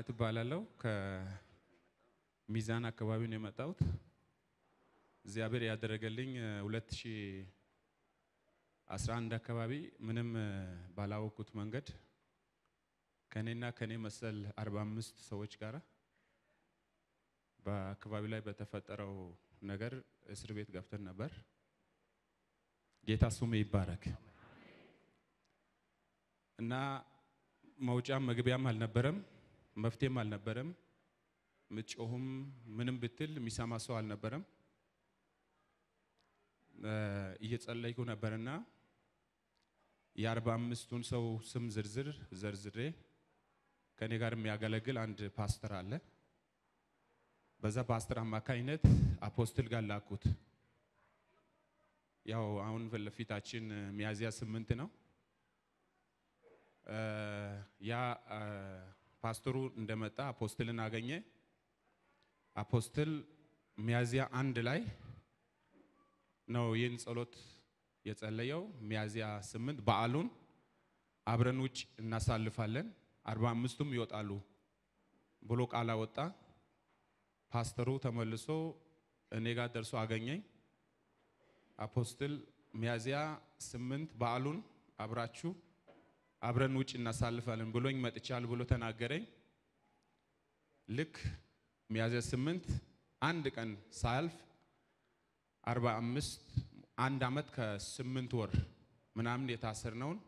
ነጻነት እባላለሁ። ከሚዛን አካባቢ ነው የመጣሁት። እግዚአብሔር ያደረገልኝ 2011 አካባቢ ምንም ባላወቅኩት መንገድ ከኔና ከኔ መሰል 45 ሰዎች ጋር በአካባቢ ላይ በተፈጠረው ነገር እስር ቤት ገብተን ነበር። ጌታ ስሙ ይባረክ እና መውጫም መግቢያም አልነበረም፣ መፍትሄም አልነበረም። ምጮሁም ምንም ብትል የሚሰማ ሰው አልነበረም። እየጸለይኩ ነበርና የአርባ አምስቱን ሰው ስም ዝርዝር ዘርዝሬ ከኔ ጋር የሚያገለግል አንድ ፓስተር አለ። በዛ ፓስተር አማካኝነት አፖስትል ጋር ላኩት። ያው አሁን ፊት ለፊታችን ሚያዝያ ስምንት ነው። ያ ፓስተሩ እንደመጣ አፖስትልን አገኘ። አፖስትል ሚያዝያ አንድ ላይ ነው ይህን ጸሎት የጸለየው። ሚያዝያ ስምንት በዓሉን አብረን ውጭ እናሳልፋለን፣ አርባ አምስቱም ይወጣሉ ብሎ ቃል አወጣ። ፓስተሩ ተመልሶ እኔ ጋር ደርሶ አገኘኝ። አፖስትል ሚያዝያ ስምንት በዓሉን አብራችሁ አብረን ውጭ እናሳልፋለን ብሎኝ መጥቻል ብሎ ተናገረኝ። ልክ ሚያዝያ ስምንት አንድ ቀን ሳያልፍ አርባ አምስት አንድ አመት ከስምንት ወር ምናምን የታሰርነውን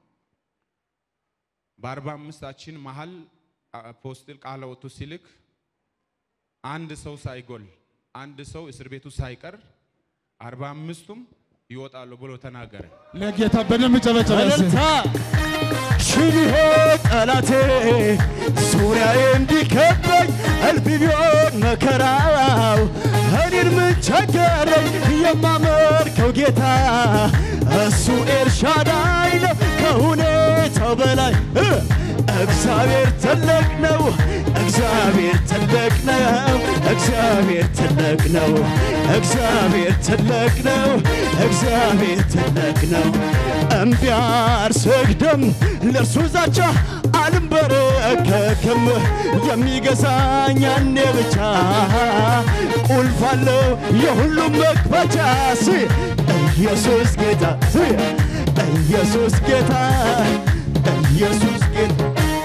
በአርባ አምስታችን መሀል አፖስትል ቃለ ወጥቶ ሲልክ አንድ ሰው ሳይጎል አንድ ሰው እስር ቤቱ ሳይቀር አርባ አምስቱም ይወጣሉ ብሎ ተናገረ። ለጌታ በደንብ ጨበጨበ። እልልታ ሺህ ቢሆን ጠላቴ ዙሪያዬ እንዲከበኝ እልፍ ቢሆን መከራው እኔን ምን ቸገረኝ የማመልከው ጌታ እሱ ኤልሻዳይ ነው ከሁኔታው በላይ እ እግዚአብሔር ትልቅ ነው እግዚአብሔር ትልቅ ነው እግዚአብሔር ትልቅ ነው እግዚአብሔር ትልቅ ነው እግዚአብሔር ትልቅ ነው እምቢ አልሰግድም ለእርሱ ዛቻ አልንበረከክም የሚገዛኝ ያኔ ብቻ ቁልፍ አለው የሁሉም መክፈቻ ሲ ኢየሱስ ጌታ ሲ ኢየሱስ ጌታ ኢየሱስ ጌታ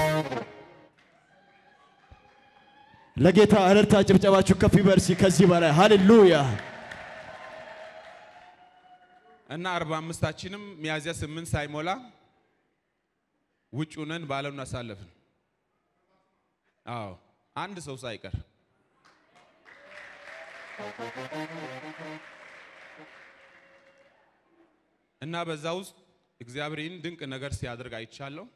ለጌታ እልልታ ጭብጨባችሁ ከፍ ይበል እስኪ ከዚህ በላይ ሃሌሉያ እና አርባ አምስታችንም ሚያዝያ ስምንት ሳይሞላ ውጭ ሆነን በዓሉን አሳለፍን። አዎ አንድ ሰው ሳይቀር እና በዛ ውስጥ እግዚአብሔር ይህን ድንቅ ነገር ሲያደርግ አይቻለሁ።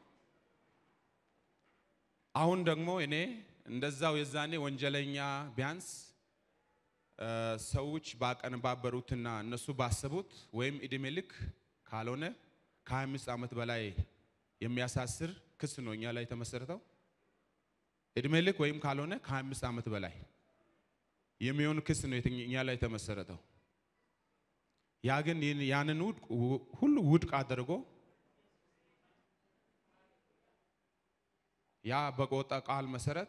አሁን ደግሞ እኔ እንደዛው የዛኔ ወንጀለኛ ቢያንስ ሰዎች ባቀነባበሩትና እነሱ ባሰቡት ወይም እድሜ ልክ ካልሆነ ከ25 ዓመት በላይ የሚያሳስር ክስ ነው እኛ ላይ የተመሰረተው። እድሜ ልክ ወይም ካልሆነ ከ25 ዓመት በላይ የሚሆን ክስ ነው እኛ ላይ የተመሰረተው። ያ ግን ያንን ሁሉ ውድቅ አድርጎ ያ በቆጣ ቃል መሰረት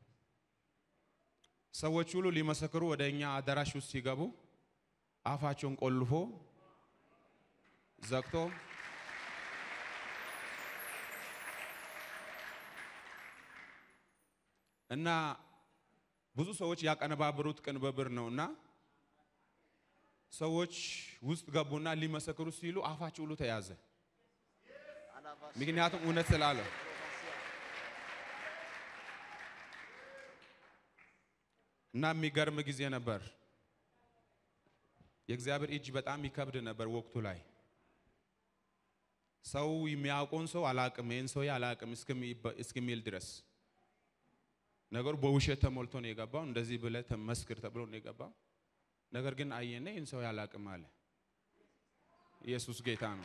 ሰዎች ሁሉ ሊመሰክሩ ወደ እኛ አዳራሽ ውስጥ ሲገቡ አፋቸውን ቆልፎ ዘግቶ እና ብዙ ሰዎች ያቀነባበሩት ቅንብር ነው እና ሰዎች ውስጥ ገቡና ሊመሰክሩ ሲሉ አፋቸው ሁሉ ተያዘ። ምክንያቱም እውነት ስላለ እና የሚገርም ጊዜ ነበር። የእግዚአብሔር እጅ በጣም ይከብድ ነበር ወቅቱ ላይ ሰው የሚያውቀውን ሰው አላቅም ይህን ሰው አላቅም እስከሚል ድረስ ነገሩ በውሸት ተሞልቶ ነው የገባው። እንደዚህ ብለህ ተመስክር ተብሎ ነው የገባው። ነገር ግን አየነ ይህን ሰው አላቅም አለ። ኢየሱስ ጌታ ነው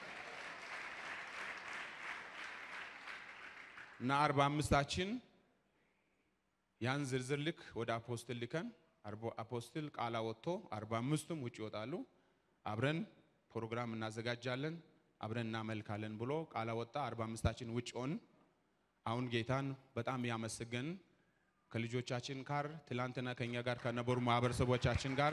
እና አርባ አምስታችን ያን ዝርዝር ልክ ወደ አፖስትል ልከን አፖስትል ቃላ ወጥቶ አርባ አምስቱም ውጭ ይወጣሉ። አብረን ፕሮግራም እናዘጋጃለን፣ አብረን እናመልካለን ብሎ ቃላ ወጣ። አርባ አምስታችን ውጭ ሆን አሁን ጌታን በጣም ያመሰገን ከልጆቻችን ጋር ትላንትና ከኛ ጋር ከነበሩ ማህበረሰቦቻችን ጋር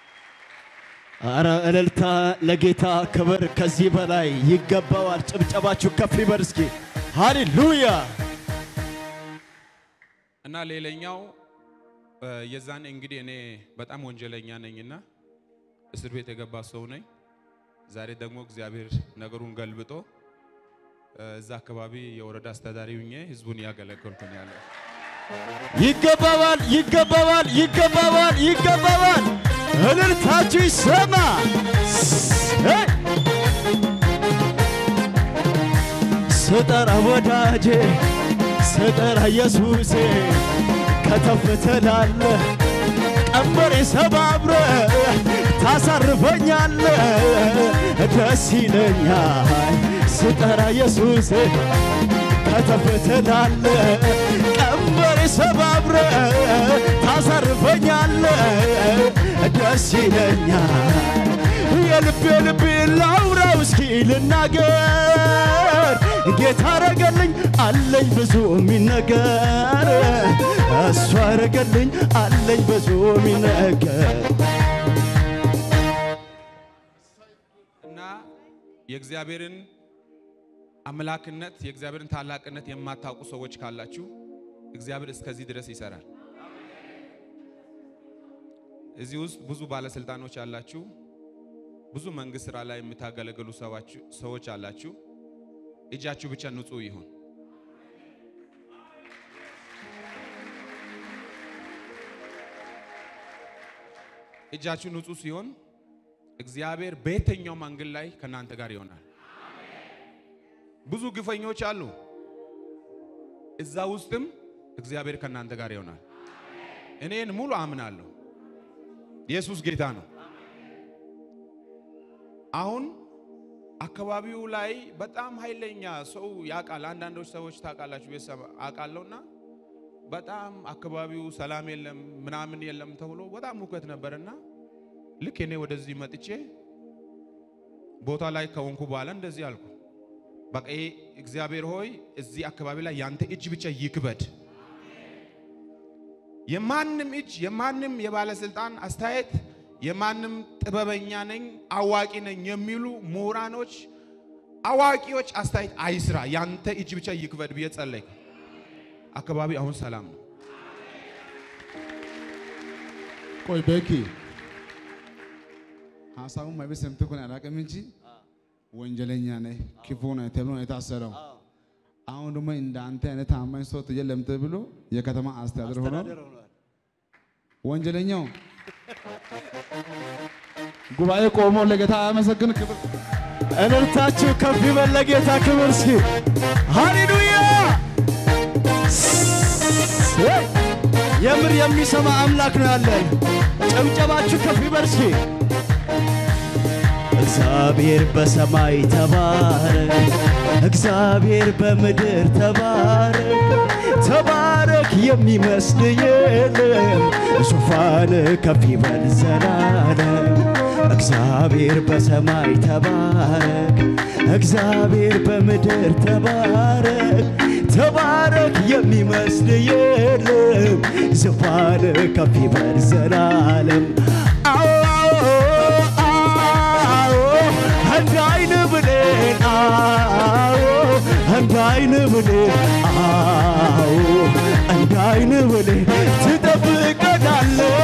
አረ እልልታ ለጌታ ክብር ከዚህ በላይ ይገባዋል። ጭብጨባችሁ ከፍ ይበል እስኪ። ሃሌሉያ! እና ሌላኛው እ፣ የዛን እንግዲህ እኔ በጣም ወንጀለኛ ነኝና እስር ቤት የገባ ሰው ነኝ። ዛሬ ደግሞ እግዚአብሔር ነገሩን ገልብጦ እ፣ እዛ አካባቢ የወረዳ አስተዳዳሪ ሁኜ ህዝቡን እያገለገልኩ ነው ያለው። ይገባዋል፣ ይገባዋል፣ ይገባዋል፣ ይገባዋል። እልልታችሁ ይሰማ። ሄይ! ስጠራ ወዳጄ ስጠራ ኢየሱሴ ከተፍ ትላለህ ቀንበሬ ሰባብረ ታሳርፈኛለህ ደስ ይለኛል ስጠራ ኢየሱሴ ከተፍ ትላለህ ቀንበሬ ሰባብረ ታሳርፈኛለህ ደስ ይለኛል የልቤ ልቤ ላውራው እስኪ ልናገር ጌታ አረገልኝ አለኝ ብዙ የሚነገር እሱ አረገልኝ አለኝ ብዙ የሚነገር እና የእግዚአብሔርን አምላክነት የእግዚአብሔርን ታላቅነት የማታውቁ ሰዎች ካላችሁ እግዚአብሔር እስከዚህ ድረስ ይሰራል። እዚህ ውስጥ ብዙ ባለስልጣኖች አላችሁ፣ ብዙ መንግስት ስራ ላይ የምታገለግሉ ሰዋችሁ- ሰዎች አላችሁ። እጃችሁ ብቻ ንጹህ ይሁን። እጃችሁ ንጹህ ሲሆን እግዚአብሔር በየትኛው መንገድ ላይ ከእናንተ ጋር ይሆናል። ብዙ ግፈኞች አሉ። እዛ ውስጥም እግዚአብሔር ከእናንተ ጋር ይሆናል። እኔን ሙሉ አምናለሁ። ኢየሱስ ጌታ ነው። አሁን አካባቢው ላይ በጣም ኃይለኛ ሰው ያውቃል። አንዳንዶች ሰዎች ታውቃላችሁ፣ ቤተሰብ አውቃለሁና በጣም አካባቢው ሰላም የለም ምናምን የለም ተብሎ በጣም ሁከት ነበርና ልክ እኔ ወደዚህ መጥቼ ቦታ ላይ ከሆንኩ በኋላ እንደዚህ አልኩ። በቃ ይሄ እግዚአብሔር ሆይ እዚህ አካባቢ ላይ ያንተ እጅ ብቻ ይክበድ። የማንም እጅ የማንም የባለስልጣን አስተያየት የማንም ጥበበኛ ነኝ አዋቂ ነኝ የሚሉ ምሁራኖች አዋቂዎች አስተያየት አይስራ፣ ያንተ እጅ ብቻ ይክበድ ብዬ ጸለይኩ። አካባቢ አሁን ሰላም ነው። ቆይ ቤኪ ሀሳቡን ማይቤት ሰምተህ እኮ ነው አላውቅም እንጂ ወንጀለኛ ነህ፣ ክፉ ነህ ተብሎ ነው የታሰረው። አሁን ደግሞ እንደ አንተ አይነት ታማኝ ሰው ትየለም ተብሎ የከተማ አስተዳደር ሆኖ ወንጀለኛው ጉባኤ ቆሞ ለጌታ አያመሰግን ክብር እልልታችሁ ከፍ ይበል ለጌታ ክብር እስኪ ሃሌሉያ ሄይ! የምር የሚሰማ አምላክ ነው ያለን ጭብጨባችሁ ከፍ ይበል እስኪ እግዚአብሔር በሰማይ ተባረክ እግዚአብሔር በምድር ተባረክ ተባረክ የሚመስል የለም ዙፋን ከፍ ይበል ዘላለም እግዚአብሔር በሰማይ ተባረክ እግዚአብሔር በምድር ተባረክ ተባረክ የሚመስል የለም ዙፋን ከፍ ይበል ዘላለም አዎ አዎ እንደ አይን ብሌን አዎ እንደ አይን ብሌን አዎ እንደ አይን ብሌን ትጠብቀናለህ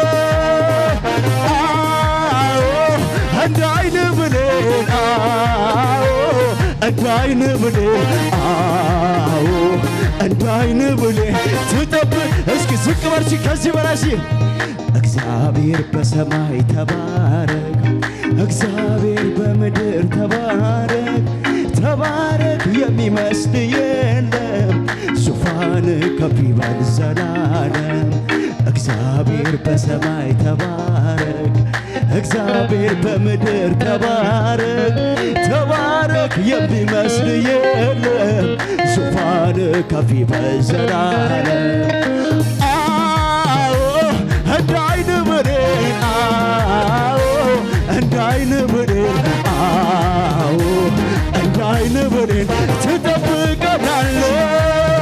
አዎ እንደ አይን ብሌን አዎ እንደ አይን ብሌን አዎ እንደ አይን ብሌን ትጠብቅ እስኪ ዝቅ በርቺ ከዚህ በራሲ እግዚአብሔር በሰማይ ተባረክ እግዚአብሔር በምድር ተባረክ ተባረክ የሚመስል የለም ዙፋን ከፍ ይበል ዘላለም እግዚአብሔር በሰማይ ተባረክ እግዚአብሔር በምድር ተባረክ ተባረክ የሚመስል የለም ዙፋን ከፍ ይበል ዘላለም አዎ እንደ አይን ብሌን አዎ እንደ አይን ብሌን አዎ እንደ አይን ብሌን ትጠብቀናለህ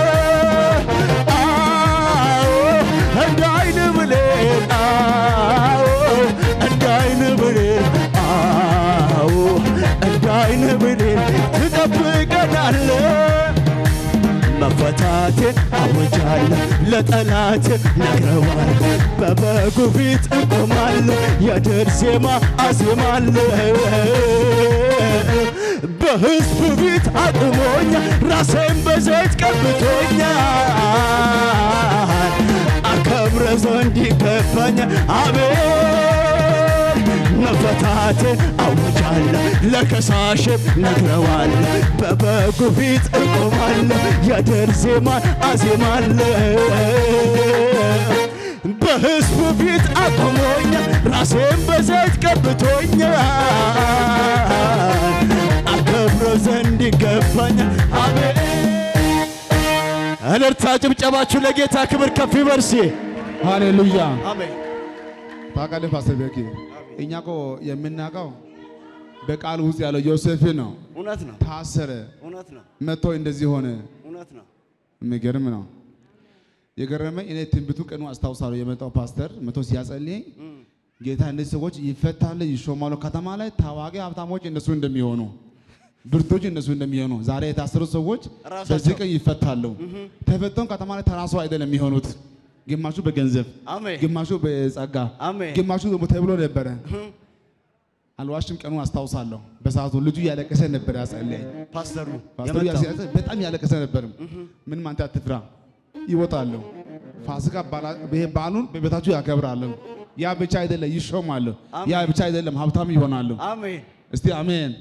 መፈታቴ አወጃለሁ ለጠላት ነግረዋለሁ በበጉ ፊት እቆማለሁ የድል ዜማ አዜማለሁ በሕዝብ ፊት አቁሞኛል ራሴን በዘይት ቀብቶኛል አከብረ ዘንድ ይገባኛል አሜን መፈታቴ አውጃለሁ ለከሳሽም ነግረዋለሁ በበጉ ፊት እቆማለሁ የድል ዜማ አዜማለሁ በሕዝቡ ፊት አቆሞኛል ራሴን በዘይት ቀብቶኛል አከብረው ዘንድ ይገባኛል አሜን እልልታ ጭብጨባችሁ ለጌታ ክብር ከፍ ይበርሲ ሃሌሉያ አሜን ታውቃለህ ፓስተር ቤኪ እኛ እኮ የምናውቀው በቃል ውስጥ ያለው ዮሴፍ ነው። እውነት ነው ታሰረ፣ እውነት ነው መጥቶ እንደዚህ ሆነ። እውነት ነው የሚገርም ነው። የገረመኝ እኔ ትንቢቱ ቀኑ አስታውሳለሁ። የመጣው ፓስተር መቶ ሲያጸልየኝ ጌታ እነዚህ ሰዎች ይፈታሉ፣ ይሾማሉ። ከተማ ላይ ታዋቂ ሀብታሞች እነሱ እንደሚሆኑ ብርቶች እነሱ እንደሚሆኑ ዛሬ የታሰሩ ሰዎች ራሳቸው። በዚህ ቀን ይፈታሉ። ተፈተውን ከተማ ላይ ተራሱ አይደለም የሚሆኑት። ግማሹ በገንዘብ አሜን ግማሹ በጸጋ አሜን ግማሹ ደግሞ ተብሎ ነበረ። አልዋሽም፣ ቀኑ አስታውሳለሁ። በሰዓቱ ልጁ እያለቀሰ ነበር ያጸለየኝ። ፓስተሩ ፓስተሩ የመጣው ያሲያዘ በጣም ያለቀሰ ነበር። ምንም አንተ አትፍራ፣ ይወጣሉ። ፋሲካ በዓላ- ይሄ በዓሉን በቤታችሁ ያከብራሉ። ያ ብቻ አይደለም ይሾማሉ። ያ ብቻ አይደለም ሀብታም ይሆናሉ። አሜን እስቲ አሜን።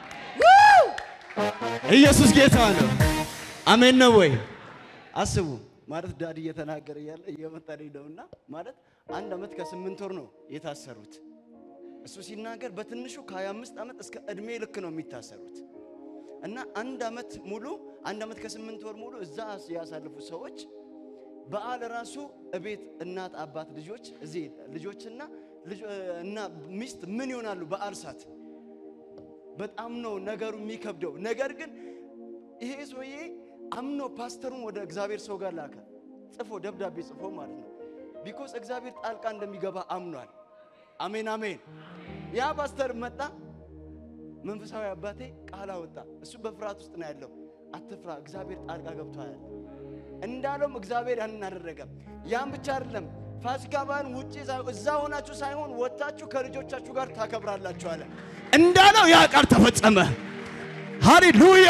ኢየሱስ ጌታ ነው። አሜን ነው ወይ? አስቡ ማለት ዳድ እየተናገረ እያለ እየመጣልኝ ነውና ማለት አንድ ዓመት ከስምንት ወር ነው የታሰሩት። እሱ ሲናገር በትንሹ ከ25 ዓመት እስከ እድሜ ልክ ነው የሚታሰሩት እና አንድ ዓመት ሙሉ አንድ ዓመት ከስምንት ወር ሙሉ እዛ ያሳልፉ ሰዎች በዓል ራሱ እቤት እናት አባት ልጆች እዚህ ልጆችና ልጅ- እና ሚስት ምን ይሆናሉ በዓል ሰዓት በጣም ነው ነገሩ የሚከብደው። ነገር ግን ይሄ ሰውዬ አምኖ ፓስተሩን ወደ እግዚአብሔር ሰው ጋር ላከ፣ ጽፎ ደብዳቤ ጽፎ ማለት ነው። ቢኮስ እግዚአብሔር ጣልቃ እንደሚገባ አምኗል። አሜን አሜን። ያ ፓስተር መጣ፣ መንፈሳዊ አባቴ ቃል አወጣ። እሱ በፍርሃት ውስጥ ነው ያለው። አትፍራ፣ እግዚአብሔር ጣልቃ ገብቷል እንዳለውም እግዚአብሔር ያንን አደረገ። ያን ብቻ አይደለም፣ ፋሲካ በዓልን ውጪ ሳይሆን እዛ ሆናችሁ ሳይሆን ወጥታችሁ ከልጆቻችሁ ጋር ታከብራላችሁ አለ። እንዳለው ያ ቃል ተፈጸመ። ሃሌሉያ!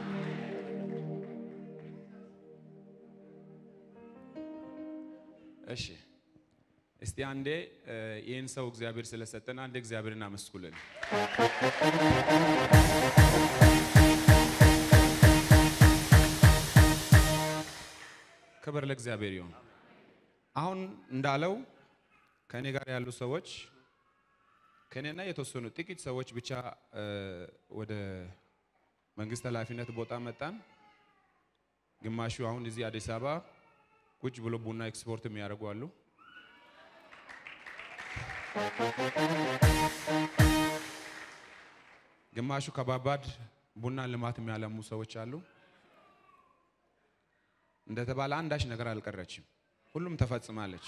እሺ እስቲ አንዴ እ፣ ይህን ሰው እግዚአብሔር ስለሰጠን አንድ እግዚአብሔርን አመስኩልን። ክብር ለእግዚአብሔር ይሁን። አሁን እንዳለው ከእኔ ጋር ያሉ ሰዎች ከእኔና የተወሰኑ ጥቂት ሰዎች ብቻ እ፣ ወደ መንግስት ኃላፊነት ቦታ መጣን። ግማሹ አሁን እዚህ አዲስ አበባ ቁጭ ብሎ ቡና ኤክስፖርት የሚያደርጉ አሉ። ግማሹ ከባባድ ቡና ልማት የሚያለሙ ሰዎች አሉ። እንደተባለ አንዳች ነገር አልቀረችም፣ ሁሉም ተፈጽማለች።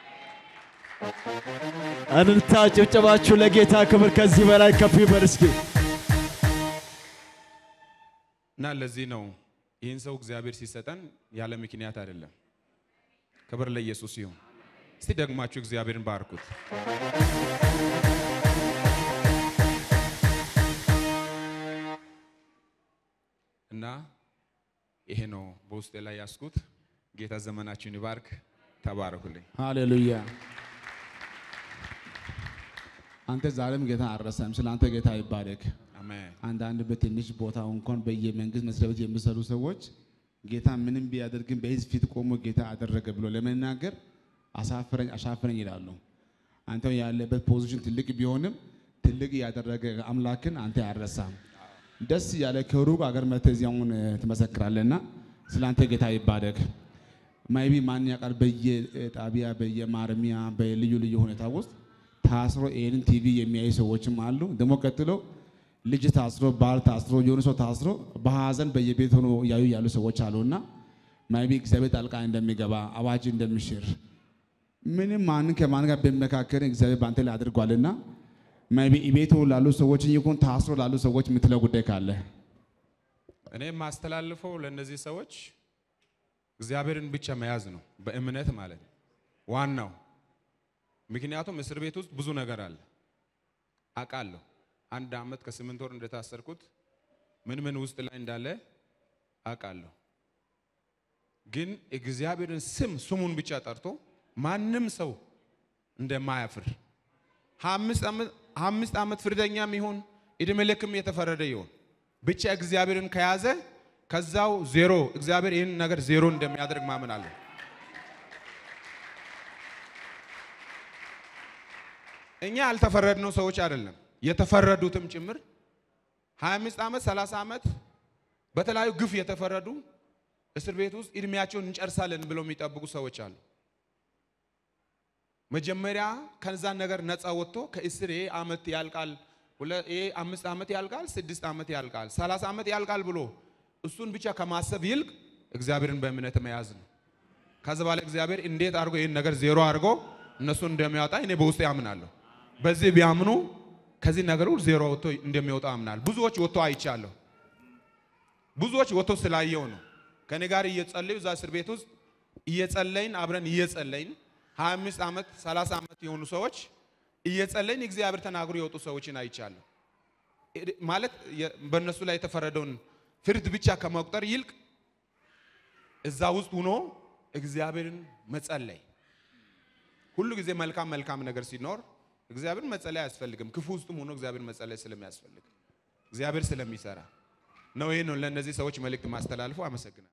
እልልታ ጭብጨባችሁ ለጌታ ክብር ከዚህ በላይ ከፍ ይበል እስኪ። እና ለዚህ ነው ይህን ሰው እግዚአብሔር ሲሰጠን ያለ ምክንያት አይደለም። ክብር ለኢየሱስ ይሁን። እስቲ ደግማችሁ እግዚአብሔርን ባርኩት። እና ይሄ ነው በውስጤ ላይ ያስኩት። ጌታ ዘመናችሁን ይባርክ። ተባረኩልኝ። ሃሌሉያ። አንተ ዛሬም ጌታ አልረሳም። ስለ አንተ ጌታ ይባረክ። አሜን። አንዳንድ በትንሽ ቦታ እንኳን በየመንግስት መስሪያ ቤት የሚሰሩ ሰዎች ጌታ ምንም ቢያደርግም በህዝብ ፊት ቆሞ ጌታ አደረገ ብሎ ለመናገር አሳፍረኝ አሻፍረኝ ይላሉ። አንተ ያለበት ፖዚሽን ትልቅ ቢሆንም ትልቅ ያደረገ አምላክን አንተ አልረሳም። ደስ ያለ ከሩቅ አገር መጥተህ እዚህ አሁን ትመሰክራለህና ስለ አንተ ጌታ ይባረክ። ማይቢ ማን ያውቃል በየጣቢያ በየማረሚያ በልዩ ልዩ ሁኔታ ውስጥ ታስሮ ይህንን ቲቪ የሚያዩ ሰዎችም አሉ። ደግሞ ቀጥሎ ልጅ ታስሮ ባል ታስሮ የሆነ ሰው ታስሮ በሀዘን በየቤት ሆኖ እያዩ ያሉ ሰዎች አሉና ማይቢ እግዚአብሔር ጣልቃ እንደሚገባ አዋጅ እንደሚሽር ምንም ማንን ከማን ጋር በመካከል እግዚአብሔር በአንተ ላይ አድርጓልና ማይቢ ቤት ላሉ ሰዎች ይሁን ታስሮ ላሉ ሰዎች የምትለው ጉዳይ ካለ እኔ የማስተላልፈው ለእነዚህ ሰዎች እግዚአብሔርን ብቻ መያዝ ነው፣ በእምነት ማለት ነው ዋናው። ምክንያቱም እስር ቤት ውስጥ ብዙ ነገር አለ አውቃለሁ። አንድ አመት ከስምንት ወር እንደታሰርኩት ምን ምን ውስጥ ላይ እንዳለ አውቃለሁ። ግን እግዚአብሔርን ስም ስሙን ብቻ ጠርቶ ማንም ሰው እንደማያፍር አምስት ዓመት ፍርደኛም ይሁን እድሜ ልክም የተፈረደ ይሁን ብቻ እግዚአብሔርን ከያዘ ከዛው ዜሮ እግዚአብሔር ይህን ነገር ዜሮ እንደሚያደርግ ማመን አለ። እኛ ያልተፈረድነው ሰዎች አይደለም የተፈረዱትም ጭምር 25 ዓመት 30 ዓመት በተለያዩ ግፍ የተፈረዱ እስር ቤት ውስጥ እድሜያቸውን እንጨርሳለን ብለው የሚጠብቁ ሰዎች አሉ። መጀመሪያ ከዛ ነገር ነፃ ወጥቶ ከእስር ይሄ ዓመት ያልቃል፣ ይሄ አምስት ዓመት ያልቃል፣ ስድስት ዓመት ያልቃል፣ ሰላሳ ዓመት ያልቃል ብሎ እሱን ብቻ ከማሰብ ይልቅ እግዚአብሔርን በእምነት መያዝ ነው። ከዛ በኋላ እግዚአብሔር እንዴት አድርጎ ይህን ነገር ዜሮ አድርጎ እነሱን እንደሚያወጣ እኔ በውስጤ ያምናለሁ። በዚህ ቢያምኑ ከዚህ ነገር ሁሉ ዜሮ ወጥቶ እንደሚወጣ አምናለሁ። ብዙዎች ወጥቶ አይቻለሁ። ብዙዎች ወጥቶ ስላየው ነው። ከኔ ጋር እየጸለዩ እዛ እስር ቤት ውስጥ እየጸለይን አብረን እየጸለይን 25 ዓመት 30 ዓመት የሆኑ ሰዎች እየጸለይን እግዚአብሔር ተናግሮ የወጡ ሰዎችን አይቻለሁ። ማለት በእነሱ ላይ የተፈረደውን ፍርድ ብቻ ከመቁጠር ይልቅ እዛ ውስጥ ሆኖ እግዚአብሔርን መጸለይ ሁሉ ጊዜ መልካም መልካም ነገር ሲኖር እግዚአብሔር መጸለይ አያስፈልግም። ክፉ ውስጥም ሆኖ እግዚአብሔር መጸለይ ስለሚያስፈልግ እግዚአብሔር ስለሚሰራ ነው። ይሄ ነው ለእነዚህ ሰዎች መልእክት ማስተላልፈው። አመሰግናለሁ።